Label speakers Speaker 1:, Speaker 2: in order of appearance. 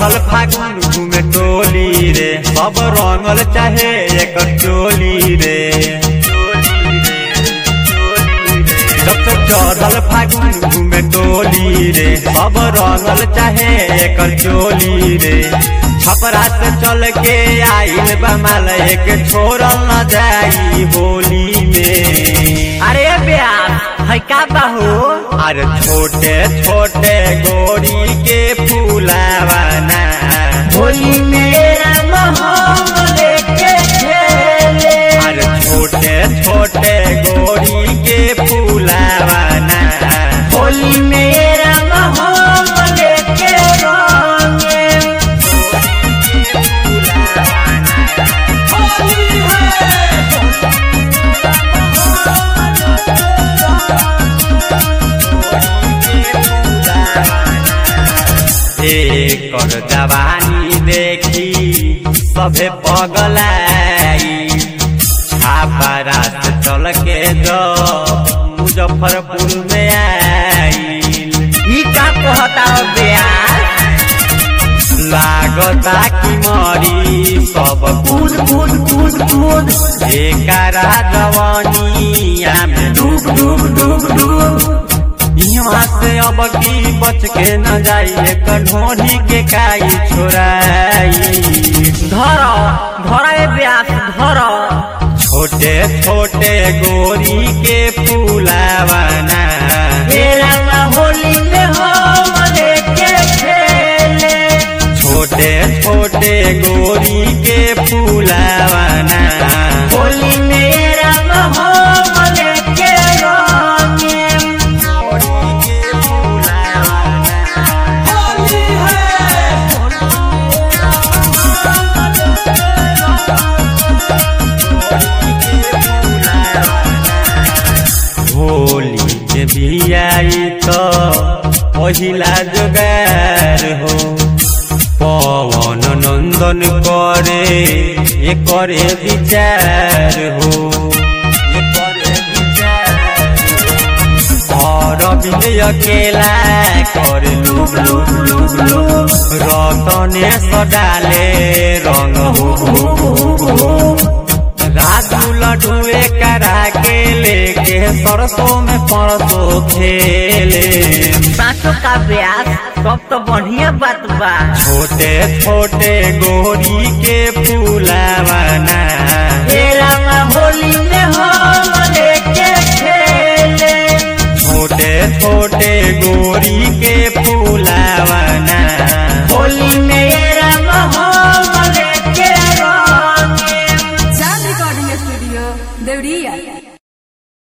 Speaker 1: चढ़ल फागुन घूमे टोली रे सब रंगल चाहे एक चोली रे जब से चढ़ल फागुन घूमे टोली रे सब रंगल चाहे एक चोली रे छपरा से चल के आइल बमाल एक छोड़ल न जाई होली में
Speaker 2: अरे ब्यास है का बाहू
Speaker 1: अरे छोटे छोटे गोरी के फूलावाना
Speaker 2: होली मेरा मोहम लेके खेले
Speaker 1: अरे छोटे छोटे गोरी के फूलावाना
Speaker 2: होली मेरा मोहम लेके रंगे
Speaker 1: एकर जवानी देखी सभे पगलाई छापरा से चल के जो मुजफ्फरपुर में आईल
Speaker 2: ई का कहता ब्यास
Speaker 1: लागता कि मरी सब
Speaker 2: कूद कूद कूद कूद
Speaker 1: एकरा जवानिया में
Speaker 2: डूब डूब डूब डूब
Speaker 1: यहाँ से अब की बच के न जाई एक ढोरी के काई छोराई
Speaker 2: धर धर ए ब्यास धर
Speaker 1: छोटे छोटे गोरी के फूलावाना
Speaker 2: मेरा होली में हम लेके खेले
Speaker 1: छोटे छोटे गोरी के फूलावाना
Speaker 2: होली मेरा मोहम लेके रंगे
Speaker 1: गोरी के फूलावाना होली के भी आई तो पहिला जोगार हो पवन नंदन करे ये करे विचार हो ये करे विचार हो। और बिंद अकेला कर लूब लूब लूब लूब रतने सडाले रंग हो हो हो हो राजू लड्डुए करा के लेके सरसों में परसों खेले
Speaker 2: पाँचों का ब्यास सब तो बढ़िया बात बा
Speaker 1: छोटे छोटे गोरी के फूलावाना
Speaker 2: तेरा होली में हम